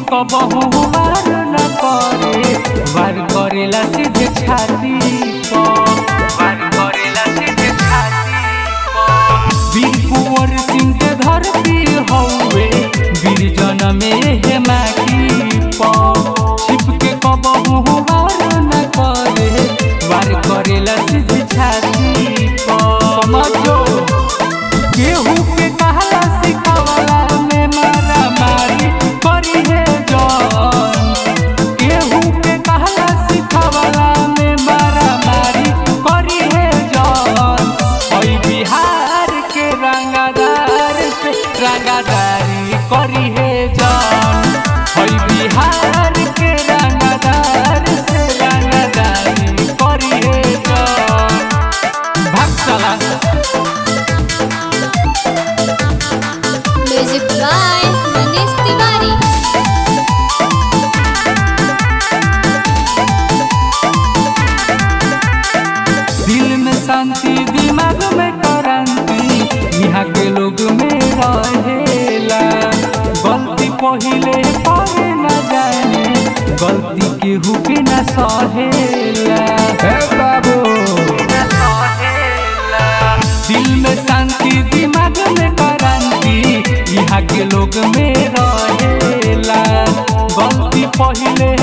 कबहू वार न करे वार करेला सीधे छाती पर वार करेला सीधे छाती पर वीर कुंवर सिंह के धरती हौवे वीर जनमे हे माटी पर छिप के कबहू वार न करे वार करेला सीधे छाती पर समझो केहू के कहला सिखावला में मारा मारी करी है जौन केहू के कहला सिखावला में मारा मारी करी है जौन ओई बिहार के रंगदार से रंगदारी करी है जौन ओई बिहार के रंगदार से रंगदारी करी है जौन भाग चला म्यूजिक बाय मनीष तिवारी दिल में शांति दिमाग में क्रांति यहाँ के लोग में रहेला गलती पहिले करे न जाने गलती केहू के न सहेला हे बाबू दिल में शांति दिमाग में क्रांति यहाँ के लोग में रहेला गलती पहिले